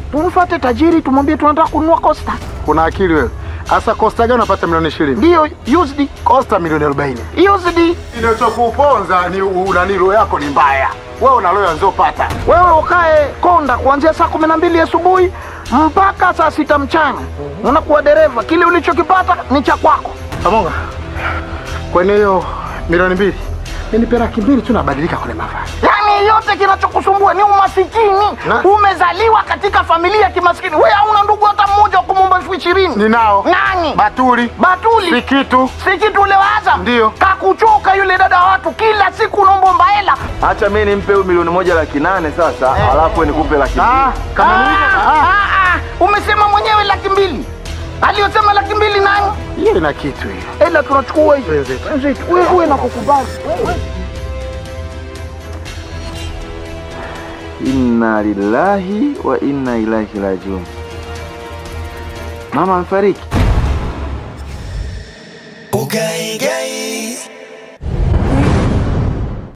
tumfuate tajiri, tumwambie tunataka kununua Costa. Kuna akili wewe. Asa Costa gani unapata milioni 20? Ndiyo used Costa milioni 40. used. Inachokuponza ni unanilo yako ni mbaya. Wewe una roho nzopata. Wewe ukae Konda kuanzia saa kumi na mbili asubuhi mpaka saa sita mchana, unakuwa dereva. Kile ulichokipata ni cha kwako. Pamoja. Kwenye hiyo milioni mbili. Mimi nipe laki mbili tu nabadilika kwenye mavazi. Yaani yote kinachokusumbua ni umasikini. Na- Umezaliwa katika familia ya kimaskini. Wewe hauna ndugu hata mmoja wa kumwomba elfu ishirini. Ninao. Nani? Batuli. Batuli. Si kitu. Si kitu ule wa Azam. Ndiyo. Kakuchoka yule dada wa watu, kila siku unaomba hela. Acha mimi nimpe huyu milioni moja laki nane sasa, alafu wewe nikupe laki Ah, mbili. kama Ah, nilivyo. Ah, ah, ah. Umesema mwenyewe laki mbili. Aliyosema laki mbili nani? hiyo ina kitu hiyo. Ela tunachukua hiyo. Wenzetu. Wenzetu, wewe wewe nakukubali. Wewe. Inna lillahi wa inna ilaihi rajiun. Mama amefariki. Ukaige